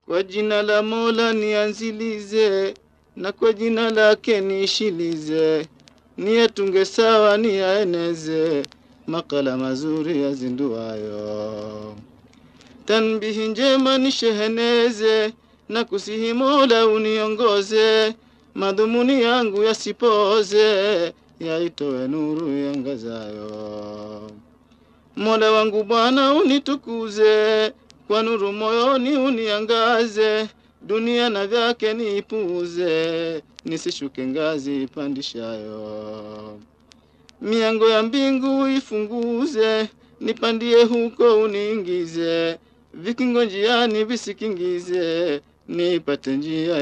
Kwa jina la Mola nianzilize, na kwa jina lake niishilize, niyatunge sawa niyaeneze, makala mazuri yazinduayo. Tanbihi njema nisheheneze, na kusihi Mola uniongoze, madhumuni yangu yasipoze, yaitoe nuru yangazayo. Mola wangu Bwana unitukuze, kwa nuru moyoni uniangaze, dunia na vyake niipuuze, nisishuke ngazi ipandishayo. Miango ya mbingu ifunguze, nipandie huko uniingize, vikingo njiani visikingize, nipate njia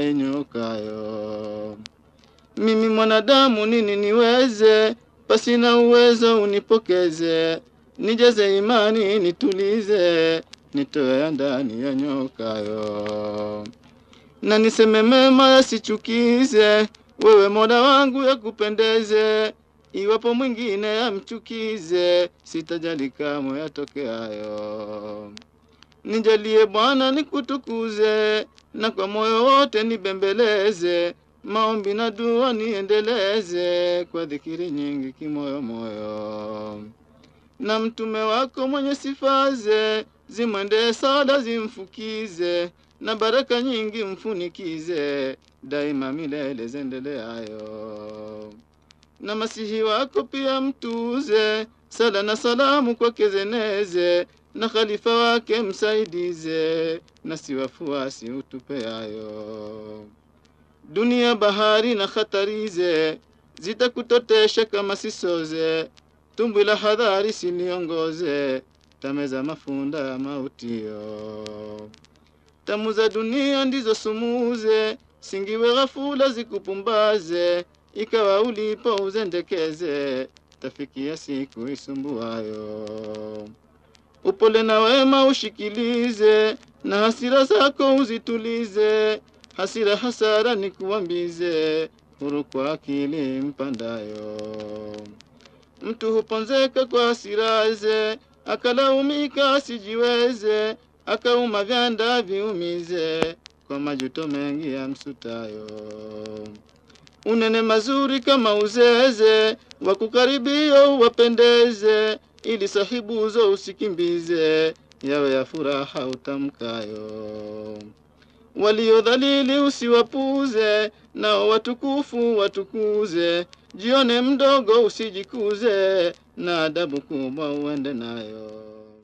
inyokayo. Mimi mwanadamu nini niweze, pasina uwezo unipokeze, nijaze imani nitulize, nitoe ya ndani ya nyokayo. Na niseme mema yasichukize, wewe Mola wangu yakupendeze, iwapo mwingine yamchukize, sitajali kamwe yatokeayo. Nijalie Bwana nikutukuze, na kwa moyo wote nibembeleze, maombi na dua niendeleze, kwa dhikiri nyingi kimoyo moyo. Na mtume wako mwenye sifaze, zimwendee sala zimfukize, na baraka nyingi mfunikize, daima milele zendeleayo. Na masihi wako pia mtuze, sala na salamu kwake zeneze, na khalifa wake msaidize, na si wafuasi utupeayo. Dunia bahari na khatarize, zitakutotesha kama sisoze, tumbwi la hadhari siniongoze, tameza mafunda ya mautio. Tamu za dunia ndizo sumuze, singiwe ghafula zikupumbaze, ikawa ulipo uzendekeze, tafikia siku isumbuayo. Upole na wema ushikilize, na hasira zako uzitulize, hasira hasara ni kuambize, huru kwa akili mpandayo. Mtu huponzeka kwa hasiraze, akalaumika asijiweze, akauma vyanda viumize, kwa majuto mengi ya msutayo. Unene mazuri kama uzeze, wakukaribia uwapendeze, ili sahibuzo usikimbize, yawe ya furaha utamkayo. Waliodhalili usiwapuze, nao watukufu watukuze, jione mdogo usijikuze, na adabu kubwa uende nayo.